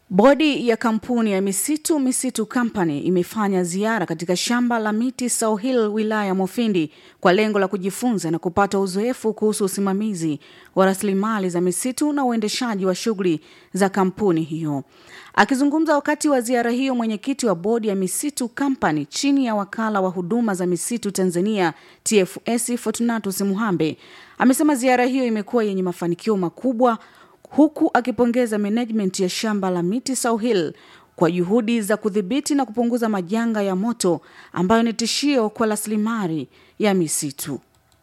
Bodi ya kampuni ya misitu Misitu Company imefanya ziara katika shamba la miti South Hill wilaya ya Mufindi kwa lengo la kujifunza na kupata uzoefu kuhusu usimamizi wa rasilimali za misitu na uendeshaji wa shughuli za kampuni hiyo. Akizungumza wakati wa ziara hiyo, mwenyekiti wa bodi ya Misitu Company chini ya wakala wa huduma za misitu Tanzania TFS Fortunatus Muhambe amesema ziara hiyo imekuwa yenye mafanikio makubwa huku akipongeza management ya shamba la miti South Hill kwa juhudi za kudhibiti na kupunguza majanga ya moto ambayo ni tishio kwa rasilimali ya misitu.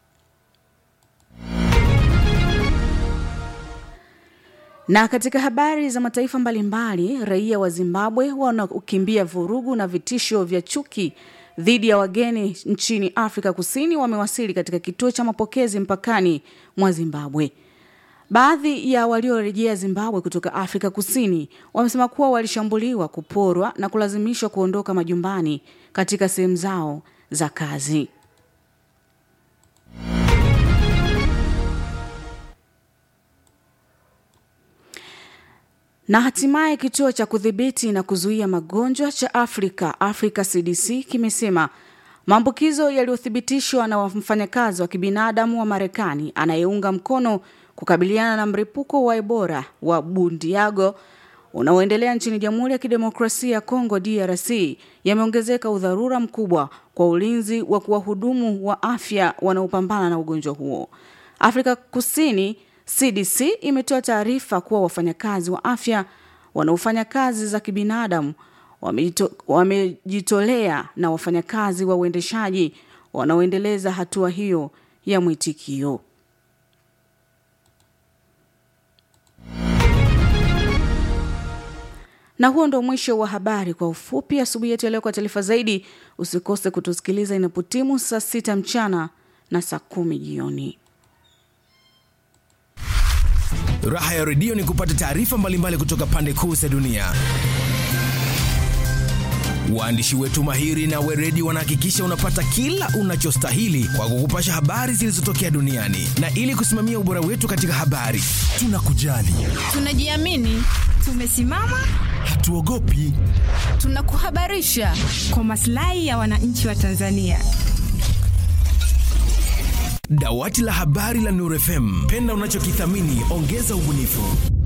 Na katika habari za mataifa mbalimbali, raia wa Zimbabwe wanaokimbia vurugu na vitisho vya chuki dhidi ya wageni nchini Afrika Kusini wamewasili katika kituo cha mapokezi mpakani mwa Zimbabwe. Baadhi ya waliorejea Zimbabwe kutoka Afrika Kusini wamesema kuwa walishambuliwa, kuporwa na kulazimishwa kuondoka majumbani katika sehemu zao za kazi. Na hatimaye kituo cha kudhibiti na kuzuia magonjwa cha Afrika, Africa CDC, kimesema maambukizo yaliyothibitishwa na mfanyakazi wa kibinadamu wa Marekani anayeunga mkono kukabiliana na mlipuko wa Ebola wa Bundiago unaoendelea nchini Jamhuri ya Kidemokrasia ya Kongo DRC yameongezeka udharura mkubwa kwa ulinzi wa kuwahudumu wa afya wanaopambana na ugonjwa huo. Afrika Kusini CDC imetoa taarifa kuwa wafanyakazi wa afya wanaofanya kazi za kibinadamu wamejitolea na wafanyakazi wa uendeshaji wanaoendeleza hatua hiyo ya mwitikio. Na huo ndo mwisho wa habari kwa ufupi asubuhi yetu ya leo. Kwa taarifa zaidi, usikose kutusikiliza inapotimu saa sita mchana na saa kumi jioni. Raha ya redio ni kupata taarifa mbalimbali kutoka pande kuu za dunia. Waandishi wetu mahiri na weredi wanahakikisha unapata kila unachostahili kwa kukupasha habari zilizotokea duniani, na ili kusimamia ubora wetu katika habari, tunakujali, tunajiamini, tumesimama, hatuogopi, tunakuhabarisha kwa maslahi ya wananchi wa Tanzania. Dawati la habari la Nuru FM, penda unachokithamini, ongeza ubunifu.